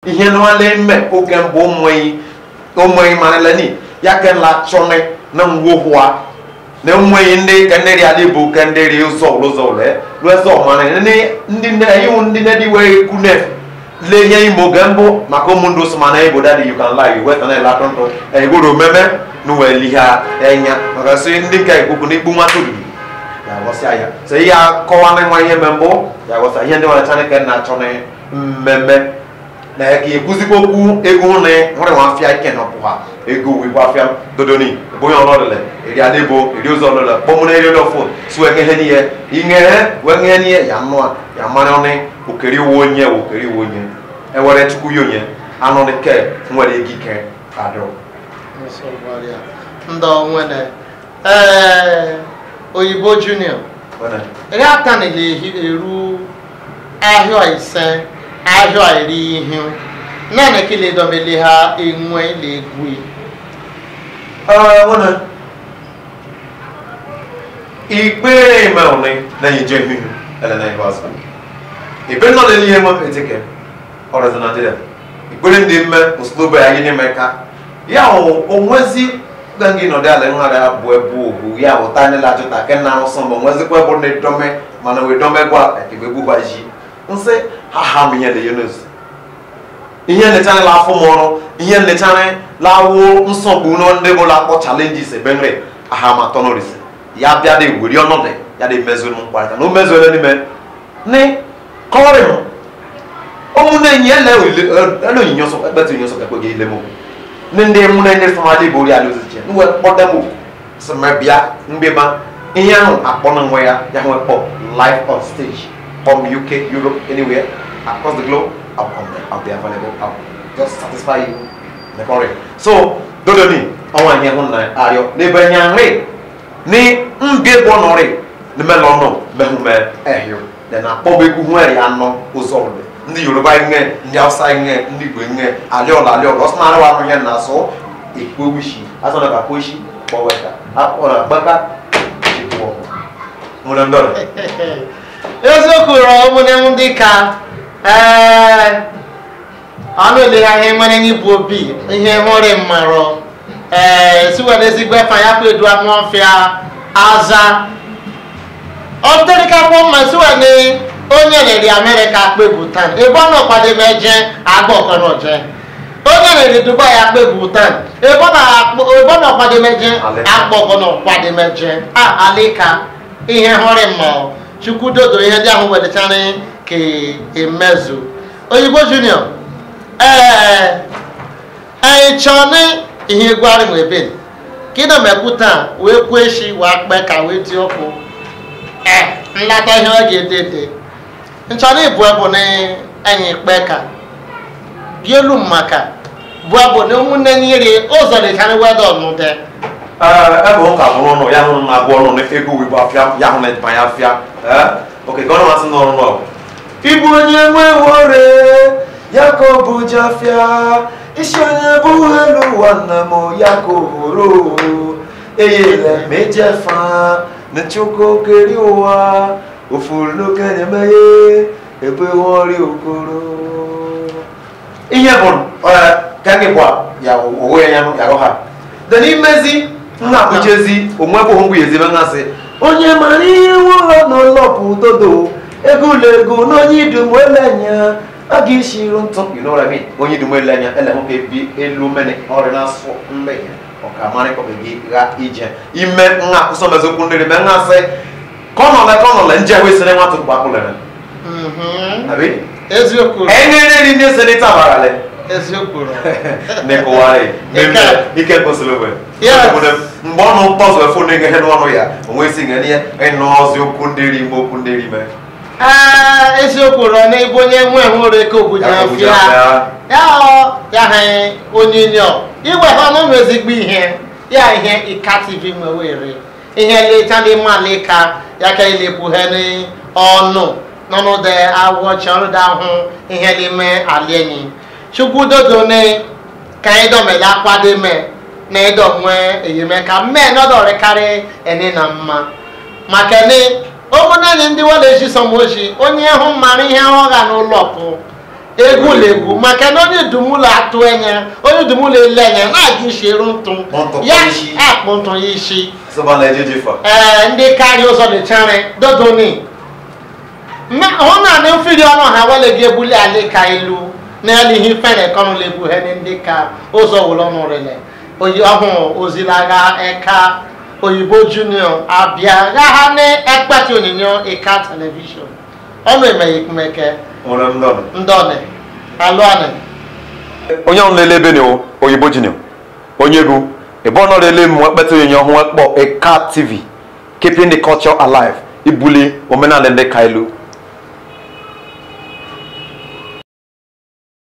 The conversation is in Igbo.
ihe nwale mme oge mbụ ụmụnyi ụmụnyi manala ni ya ke la chọne na ngwo hwa na ụmụnyi ndị ka ndị ri adị bụ ka ndị ri ụzọ ụzọ le lụzọ mana ndị ndị nne iwu ndị nne dị wee kune le ihe imo oge mbụ maka ụmụ ndị ụsụ mana ebo dadị you can lie weta na elatọ ntụ egoro meme n'uwe lihe enya maka sị ndị nke ikuku na ikpu nwata olulu ya ghọsịa ya so ihe akọwa na nwa ihe mbụ ya ghọsịa ihe ndị nwere chanike na-achọ na mmemme na ka ekwuzikwa okwu ego na nwere nwa afịa ike na ọpụha ego wikwa afịa dodoni bonye ọlọlele eri adịbo eri ụzọ ọlọlele kpọmụ na eri ọlọfọ su enyehe n'ihe inghehe wee ngehe n'ihe ya nụ a ya mara ọnị okeri iwu onye okeri iwu onye ewere chukwu ya onye anụ dị ke nwere ego ike adịrọ ndị onwene ee oyibo junior ere ata na ele eru ahịa ise ahịa iri ihe naanị ka ile domele ha enwe ile egwu wana ikpe mẹ́rin lẹ́yìn jẹ́ ihu ẹlẹ́nà ìbáṣà ìpé náà lè ní ẹmọ pẹ̀tẹ́kẹ́ ọ̀rọ̀ ẹ̀sẹ̀ nàìjíríà ìpínlẹ̀ ndị mme òsìlóbẹ̀ ayé ní mẹ́ka ya onwezi gangi nọdị ala nhara ya bụ ebu obu ya ụta ndị lajụta ke na arụsọ mbọ nwezikwa bụ na edome mana wee dome gwa ekebe gbugbaji nsị ha ha m ihe na yunus ihe nlechara la afọ m ọrụ ihe nlechara lawo nsogbu na ndị bụ lakpọ chalenjis ebenre aha ma tọnọrisi ya bịa dị weri ọnọdụ ya dị mezuo mkparịta na o mezuole n'ime ni kọrị m ụmụnne enyi ele ele onyinye ọsọ ekpetụ onyinye ọsọ kakwe gị ile m ne ndị mụ na ndị famali bụ ori ala oziche nwe kpọda m sị ma bịa mgbeba ihe ahụ akpọ na nwe ya ya nwe kpọ live on stage from uk europe anywhere across the globe i'll come there i'll be available i'll just satisfy you the curry so dodo ni ọnwa ihe hụ na arịọ n'ebe nya nri ni mbie bụ ọnọrị n'ime lọnọ mehume ehio de na akpọbegwu hụ eri anọ ụzọ ọrụ ndị yoruba nge ndị hausa nge ndị igbo nge alịọla alịọla ọsọ na arịwa anụ ihe na asụ ekwe wishi asọ na kakwa ishi kpọweta akpọrọ agbaka chịkwọ mụrụ ndọrọ eziokwu rọ ụmụnne m dị ka ee ọnụ ele ha ihe nwere n'ịbụ obi ihe hụrụ mmarọ ee siwere ezigbo efa ya kwedu ọfịa aza ọdịrịkakpọ mma siwere onye rere amerịka kpegbu taa ebe ọ nọkwadebe je agba ọkọnọje onye rere dubai akpegbu taa ebe ọ nọkwadebe je agba ọkọnọkwadebe je a alika ihe hụrụ mma chukwu dodo ihe ndị ahụ wedechara ka emezu oyibo junior ee anyị chọọ na ihe egwu arịnwe ebe kịna mekwu taa wee kwuo echi wee kpe ka wee dị ọkụ ee nlata ihe ọ ga-ede ede nchọrọ ịbụ bụ na enyi kpe ka bie elu maka bụ bụ na ụmụnne nyere ụzọ dịchara weda ọnụde ebe ụka bụrụ ọnụ ya hụrụ na agwọ ọnụ na ego wigbo afịa ya hụ na ejima ya afịa oke ka ọ na-amasị n'ọrụ n'ọrụ ịbụ onye nwe wore ya ka ọ bụ ji afịa isi onye bụ elu ụwa nna m ya ka ohoro eyele mejefa na chukwu keri ụwa ofulukenyemeghe ebe ọrịa okoro ihe bụ ka gị gwa ya owe ya ya ha dị n'imezi nna akpụchezi onwe bụ ngwa ezebe ngasị onye mara ihe ụlọ n'ụlọ bụ dodo ego ụlọ ego n'onye idum elenya a ga-eshiru ntụ you know what I mean onye idum elenya ele nwoke bi elu mene ọrịa na-asụ mmehie ọkamarịkọbe gị gha ije ime nha akụsọmezokwu ndịrị me ngasị kọnọle kọnọle njehwe sere nwatụ gbakpụlere abi eziokwu enyere ndị seneta abalị eziokwu nekụwarị mmemme ike kwesịrị Yes. mgbe ọnụ mkpọzụ efu ndị ihe n'ọnụ ya onwe isi nga n'ihe ịnụ ọzi okwu ndị ri ime okwu ndị ri ime ee eziokwu rọ na ebe onye nwe nwere eke obodo Ya ka afịa obodo afịa. ya ọ ya ha onye nyo iwe ha ọnụ ezigbo ihe ya ihe ịka tv nwewere ihe leta n'ime alika ya ka ilebu ha n'ọnụ n'ọnụ de awọ chọrọ da ahụ ihe n'ime alienyi chukwu dodo ne ka anyị dọmele akwado me na ịdọ nwee enyemaka mee n'ọdọrịkarị ene na mma maka ni ụmụnne ndị wọla eji sọmoji onye hụ mara ihe ọ ga n'ụlọ pụ egwuregwu maka na onye dumụlọ atụ anya onye dumụlọ ele anya na-aga isheru ntụ Ntụ ya isi. akpụ ntụ ya isi sọba na ejeje fa ee ndị karịa ụzọ dịchara dodoni Ma- hụ na ndị mfiri ọnụ ha wele gị ebuli ala ka elu n'elu ihe fere kọnụ legbu ha ndị ka ụzọ wụlọ ọnụ rele oyi ọhụụ ozilaga eka oyibo junior abịa gagha na ekpati onyinyo ịka telivishọn ọnụ emeghe ikumeke nwere m dọnụ ndọni alụani onye ọrụ na-ele ebe na oyibo junior onye egwu ebe ọ nọrọ ele mmụọ ekpeta onye ọhụụ ekpọ eka tv keeping the culture alive ibuli omenala ndị ka ilu